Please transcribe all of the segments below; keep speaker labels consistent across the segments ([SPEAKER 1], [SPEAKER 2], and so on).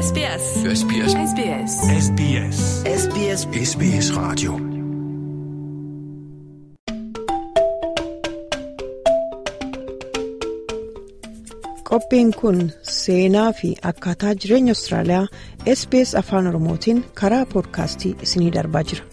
[SPEAKER 1] SBS.
[SPEAKER 2] SBS.
[SPEAKER 1] SBS.
[SPEAKER 2] SBS.
[SPEAKER 3] SBS
[SPEAKER 2] SBS Radio.
[SPEAKER 4] Qophiin kun seenaa fi akkaataa jireenya Austraaliyaa SBS Afaan Oromootiin karaa poodkaastii isiniif darbaa jira.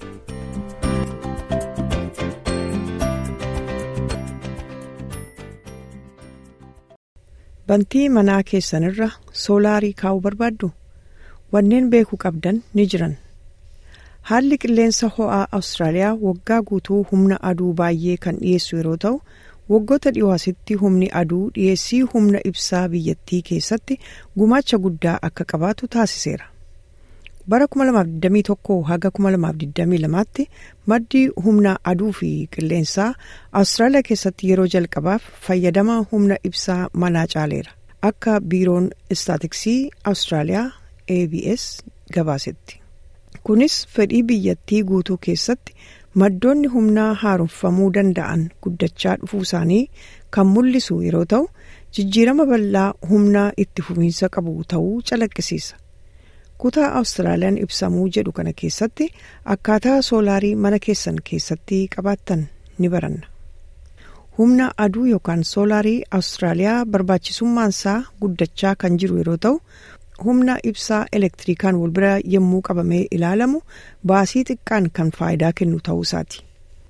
[SPEAKER 4] Bantii manaa keessanirra soolaarii kaa'uu barbaaddu? Wanneen beekuu qabdan ni jiran. Haalli qilleensa ho'aa Awustiraaliyaa waggaa guutuu humna aduu baay'ee kan dhiyeessu yeroo ta'u, waggoota dhiyoo asitti humni aduu dhiyeessii humna ibsaa biyyattii keessatti gumaacha guddaa akka qabaatu taasiseera. Bara 2021 haga 2022tti maddi humna aduu fi qilleensaa Awustiraaliyaa keessatti yeroo jalqabaaf fayyadama humna ibsaa manaa caaleera. Akka biiroon istaatiksii Awustiraaliyaa ABS gabaasetti. Kunis fedhii biyyattii guutuu keessatti maddoonni humnaa haaromfamuu danda'an guddachaa dhufuu isaanii kan mul'isu yeroo ta'u jijjiirama bal'aa humnaa itti fufiinsa qabu ta'uu calaqqisiisa. Kutaa Awustiraaliyaan ibsamuu jedhu kana keessatti akkaataa soolaarii mana keessan keessatti qabaattan ni baranna. Humna aduu yookaan soolaarii Awustiraaliyaa barbaachisummaansaa guddachaa kan jiru yeroo ta'u humna ibsaa elektirikaan wal bira yommuu qabamee ilaalamu baasii xiqqaan kan faayidaa kennu ta'uu isaati.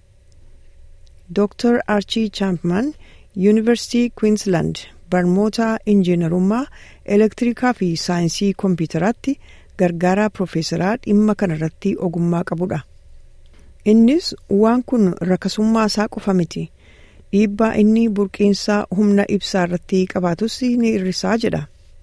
[SPEAKER 4] Dr. Archie Champman Yuunivarsiitii Queensland barnoota injiinarummaa elektirikaa fi saayinsii koompitaraatti gargaaraa piroofeesaraa dhimma kanarratti ogummaa qabudha. Innis waan kun rakasummaa isaa qofa miti. Dhiibbaa inni burqiinsa humna ibsaa irratti qabaatus ni hir'isaa jedha.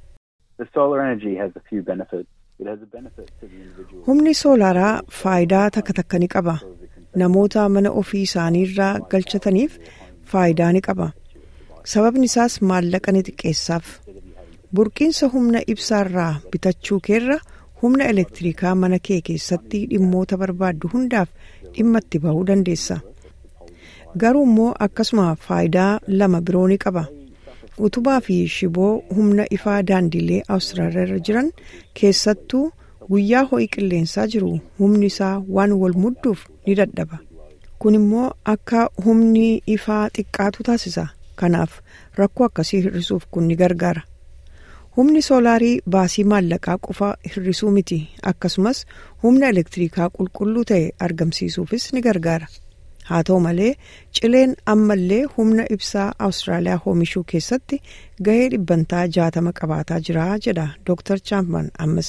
[SPEAKER 4] Humni soolaaraa faayidaa takka takka ni qaba. Namoota mana ofii isaaniirraa galchataniif faayidaa ni qaba. Sababni isaas maallaqa ni xiqqeessaaf. Burqiinsa humna ibsaarraa bitachuu keerra humna elektirikaa mana kee keessatti dhimmoota barbaaddu hundaaf dhimma itti bahuu dandeessa. Garuu immoo akkasuma faayidaa lama biroo ni qaba. utubaa fi shiboo humna ifaa daandilee awustiraaliyaa irra jiran keessattuu guyyaa ho'i qilleensaa jiru humni isaa waan wal mudduuf ni dadhaba kun immoo akka humni ifaa xiqqaatu taasisa kanaaf rakkoo akkasii hir'isuuf kun ni gargaara humni soolaarii baasii maallaqaa qofa hir'isuu miti akkasumas humna elektirikaa qulqulluu ta'e argamsiisuufis ni gargaara. haa ta'u malee cileen ammallee humna ibsaa awustiraaliyaa oomishuu keessatti gahee dhibbantaa jaatama qabaataa jira jedha dr champman ammas.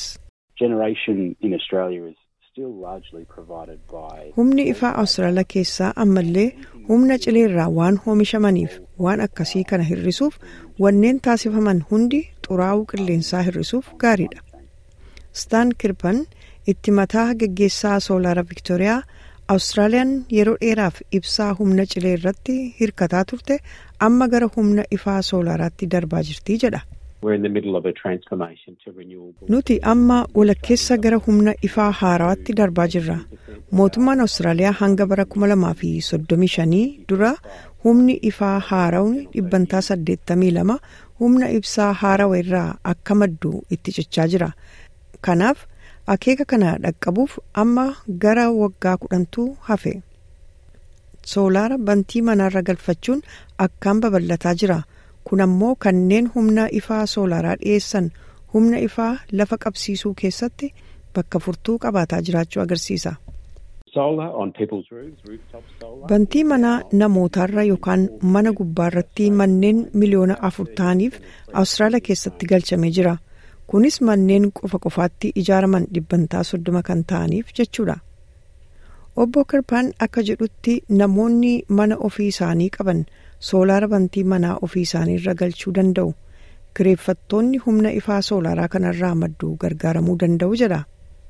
[SPEAKER 4] humni ifaa awustiraaliyaa keessaa ammallee humna cileerraa waan oomishamaniif waan akkasii kana hir'isuuf wanneen taasifaman hundi xuraa'uu qilleensaa hir'isuuf gaariidha. staan kirpan itti mataa geggeessaa soolaara viktooriyaa. Awustiraaliyaan yeroo dheeraaf ibsaa humna cilee irratti hirkataa turte amma gara humna ifaa soolaaraatti darbaa jirti jedha. Nuti amma walakkeessa gara humna ifaa haarawaatti darbaa jirra. Mootummaan Awustiraaliyaa hanga bara 2035 dura humni ifaa haarawni dhibbantaa 82 humna ibsaa haarawa irraa akka maddu itti cichaa jira. Kanaaf. akeeka kana dhaqqabuuf amma gara waggaa kudhantu hafe soolaara bantii manaarra galfachuun akkaan babal'ataa jira kun ammoo kanneen humna ifaa soolaaraa dhiyeessan humna ifaa lafa qabsiisuu keessatti bakka furtuu qabaataa jiraachuu agarsiisa. bantii manaa namootaarra yookaan mana gubbaarratti manneen miliyoona afur ta'aniif awustiraaliyaa keessatti galchamee jira. kunis manneen qofa qofaatti ijaaraman dhibbantaa soddoma kan ta'aniif jechuudha. obbo kirpaan akka jedhutti namoonni mana ofii isaanii qaban soolaara bantii manaa ofii isaanii irra galchuu danda'u kireeffattoonni humna ifaa soolaaraa kanarraa maddu gargaaramuu danda'u jedha.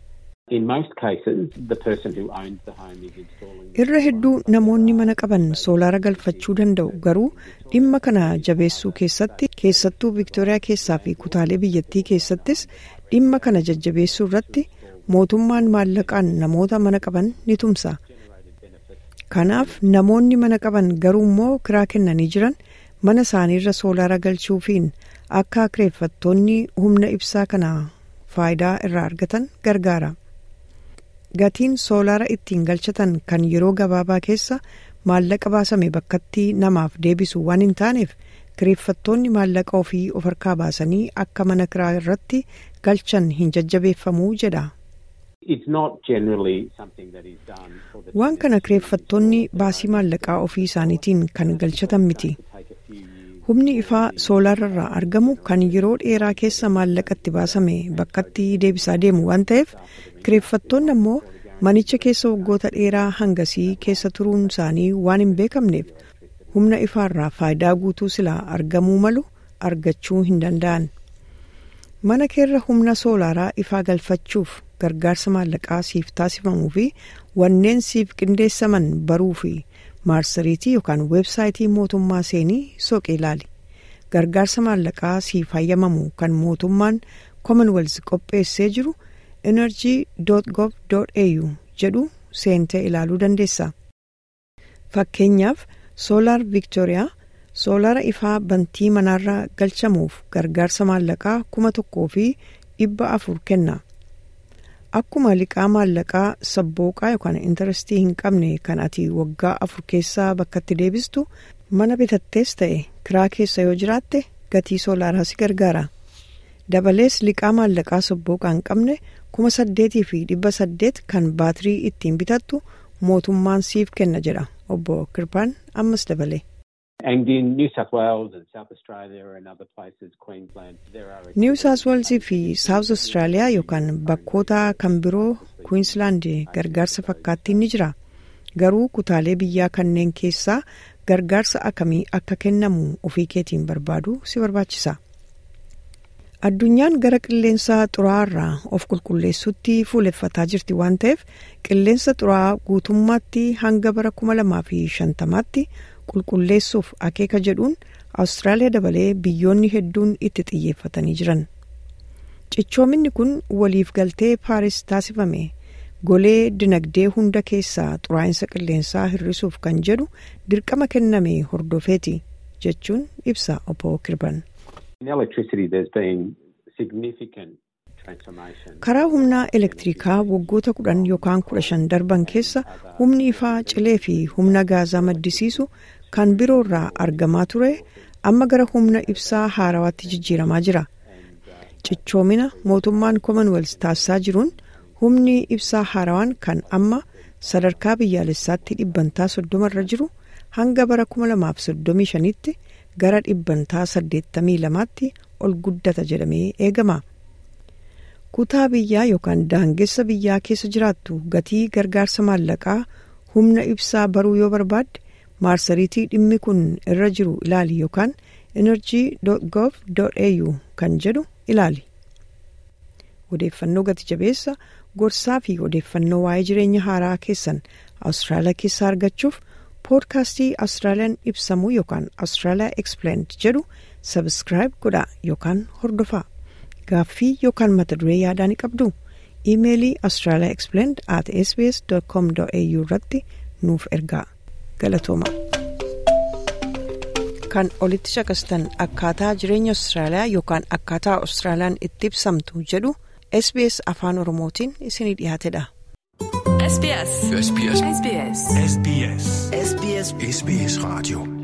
[SPEAKER 4] irra hedduu namoonni mana qaban soolaara galfachuu danda'u garuu dhimma kana jabeessuu keessatti keessattuu viktooriyaa keessaa fi kutaalee biyyattii keessattis dhimma kana jajjabeessuu irratti mootummaan maallaqaan namoota mana qaban ni tumsa kanaaf namoonni mana qaban garuu immoo kiraa kennanii jiran mana isaaniirra soolaara galchuufiin akka kireeffattoonni humna ibsaa kana faayidaa irraa argatan gargaara. Gatiin soolaara ittiin galchatan kan yeroo gabaabaa keessa maallaqa baasame bakkatti namaaf deebisu waan hin taaneef kireeffattoonni maallaqa ofii of harkaa baasanii akka mana kiraa irratti galchan hin jajjabeeffamuu jedha. Waan kana kireeffattoonni baasii maallaqaa ofii isaaniitiin kan galchatan miti. Humni ifaa soolaararraa argamu kan yeroo dheeraa keessa maallaqatti baasame bakkatti deebisaa deemu waan ta'eef kireeffattoonni ammoo manicha keessa waggoota dheeraa hangasii keessa turuun isaanii waan hin beekamneef humna ifaarraa faayidaa guutuu silaa argamuu malu argachuu hin danda'an. Mana keerra humna soolaaraa ifaa galfachuuf gargaarsa maallaqaa siif taasifamuu fi wanneen siif qindeessaman baruu fi maarsariitii yookaan weebsaayitii mootummaa seenii soqee ilaali. Gargaarsa maallaqaa siif hayyamamu kan mootummaan commonwealth qopheessee jiru energy.gov.au jedhu seentee ilaaluu dandeessa. Fakkeenyaaf soolaar Viktooriyaa soolaara ifaa bantii manaarra galchamuuf gargaarsa maallaqaa kuma tokkoo fi dhibba afur kenna. Akkuma liqaa maallaqaa sabbooqaa yookaan intarestii hin qabne kan ati waggaa afur keessaa bakkatti deebistu mana bitattees ta'e kiraa keessa yoo jiraatte gatii soolaaraa si gargaara. Dabalees liqaa maallaqaa sabbooqaa hin qabne kuma saddeetii fi dhibba saddeet kan baatirii ittiin bitattu mootummaan siif kenna jedha obbo Kirpaan ammas dabale. Niw Saawus Weelzii fi Saawus Awustiraaliyaa yookaan bakkoota kan biroo Kuwiinsilaand gargaarsa fakkaattiin ni jira. Garuu kutaalee biyyaa kanneen keessaa gargaarsa akkamii akka kennamu ofii keetiin barbaadu si barbaachisa. Addunyaan gara qilleensa xuraa'aarraa of qulqulleessuutti fuuleffataa jirti waan ta'eef qilleensa xuraa'aa guutummaatti hanga bara kuma lamaa fi shantamaatti qulqulleessuuf akeeka jedhuun Awustiraaliyaa dabalee biyyoonni hedduun itti xiyyeeffatanii jiran. Cichoominni kun waliif galtee Paaris taasifame golee dinagdee hunda keessaa xuraa'insa qilleensaa hir'isuuf kan jedhu dirqama kenname hordofeeti jechuun ibsa obbo Kirban. karaa humnaa elektirikaa waggoota kudhan yookaan kudha shan darban keessa humni ifaa cilee fi humna gaazaa maddisiisu kan biroorraa argamaa ture amma gara humna ibsaa haarawaatti jijjiiramaa jira cichoomina mootummaan commonwealth taasisaa jiruun humni ibsaa haarawaan kan amma sadarkaa biyyaalessaatti dhibbantaa soddomarra jiru hanga bara kuma lamaaf soddomii shanitti gara dhibbantaa saddeettamii lamaatti ol guddata jedhamee eegama. kutaa biyyaa yookaan daangessa biyyaa keessa jiraattu gatii gargaarsa maallaqaa humna ibsaa baruu yoo barbaadde maarsariitii dhimmi kun irra jiru ilaali yookaan energy.gov.au kan jedhu ilaali. odeeffannoo gati jabeessa gorsaa fi odeeffannoo waa'ee jireenya haaraa keessan awustiraaliyaa keessaa argachuuf poodkaastii awustiraaliyaan ibsamuu yookaan awustiraaliyaa explained jedhu sabskraayib godhaa yookaan hordofaa. gaaffii yookaan mata duree yaadaa ni qabdu iimeelii australia explained at sbs com au irratti nuuf ergaa galatooma. kan olitti shakastan akkaataa jireenya austraaliyaa yookaan akkaataa austraaliyaan itti ibsamtu jedhu sbs afaan oromootiin isinii dhiyaatedha.
[SPEAKER 2] SBS.
[SPEAKER 1] SBS.
[SPEAKER 2] SBS.
[SPEAKER 1] SBS.
[SPEAKER 2] SBS Radio.